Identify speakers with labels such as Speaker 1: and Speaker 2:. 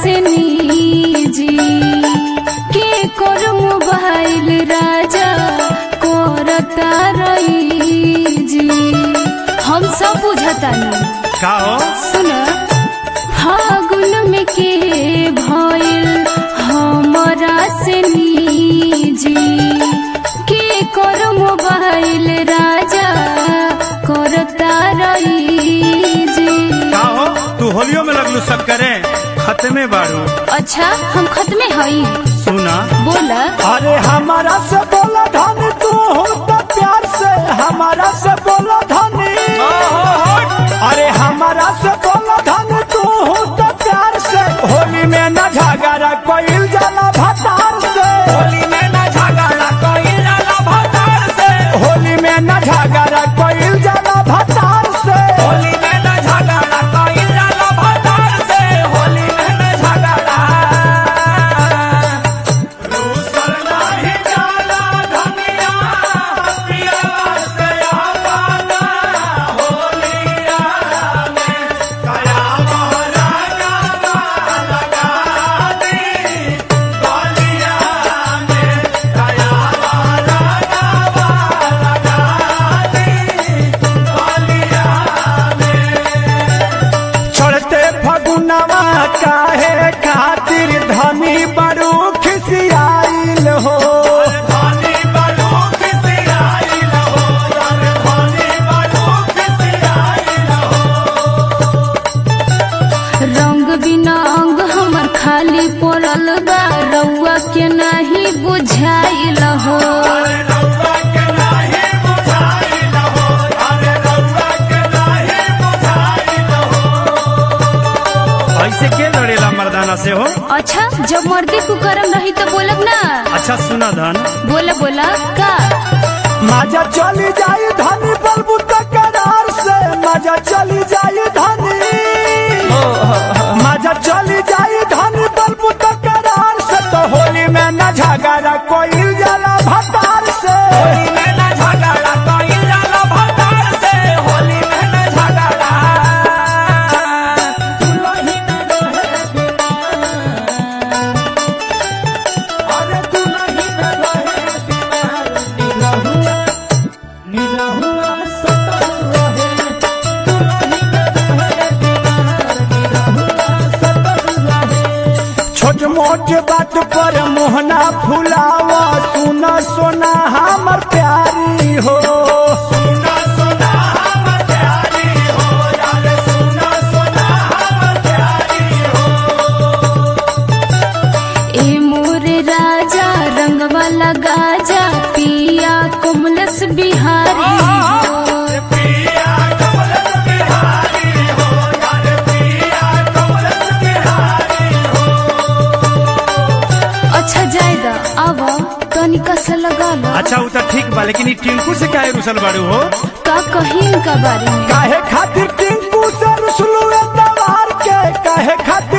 Speaker 1: से निजी के कर मोबाइल राजा करता रही जी हम सब बुझतानी
Speaker 2: का हो
Speaker 1: सुन फागुन में के भइल हमरा से निजी के कर मोबाइल राजा करता रही जी
Speaker 2: का हो तू होलियो में लगलू सब करे खत्मे बाड़ू
Speaker 1: अच्छा हम खत्मे हई
Speaker 2: सुना
Speaker 1: बोला
Speaker 3: अरे हमारा से बोला धनी तू होता प्यार से हमारा से बोला धनी अरे हमारा से बोला धनी तू होता प्यार से होली में न झगड़ा कोई जाला भतार से होली में न झगड़ा कोई जाला भतार से होली में न झगड़ा कोई जाला भतार से होली में न झगड़ा कोई जाला भतार से होली में न झगड़ा रूसल नाही जाला धनिया पिया से आवाना होलिया में कया महाराजा लगा दी गलिया में कया महाराजा लगा दी गलिया में छोड़ते फगुनवा काहे खातिर धनी बड़ू खिसियाइल हो धनी बड़ू खिसियाइल हो धनी बड़ू खिसियाइल हो
Speaker 1: रंग बिना अंग हमर खाली पड़ल बा रउआ के नाही बुझाइल हो
Speaker 3: अरे रउआ के नाही बुझाइल हो अरे रउआ के नाही बुझाइल हो
Speaker 2: ऐसे के लड़ेला मर्दाना से हो
Speaker 1: अच्छा जब मर्दी कुकरम रही तो बोलब ना
Speaker 2: अच्छा सुना धन
Speaker 1: बोला बोला का
Speaker 3: मजा चली जाई धनी बलबू तकरार से मजा चली जाई धनी मजा चली जाई धनी बलबू तकरार से तो होली में न झगड़ा कोई जाला भतार से होली में न झगड़ा कोई जाला भतार से होली में न झगड़ा अरे दुलही न रहे बिना निरहुआ निरहुआ सतल रहे दुलही न रहे बिना निरहुआ सतल रहे छोट मोट बात पर मोहना फुलावा सुना सोना हमर प्यारी हो सुना सोना हमर प्यारी हो यार सुना सोना हमर प्यारी हो
Speaker 1: ए मोरे राजा रंगवा लगा जा पिया कोमलस बिहारी हो
Speaker 3: पिया कमलस बिहारी हो यार पिया कमलस बिहारी हो
Speaker 1: अच्छा जायदा अब तनिका से लगा लो
Speaker 2: अच्छा उ तो ठीक बा लेकिन ई टिंकू से काहे रुसल बाड़ू हो
Speaker 1: का कहीं का बारे में
Speaker 3: काहे खातिर टिंकू से रुसलू दवार के काहे खातिर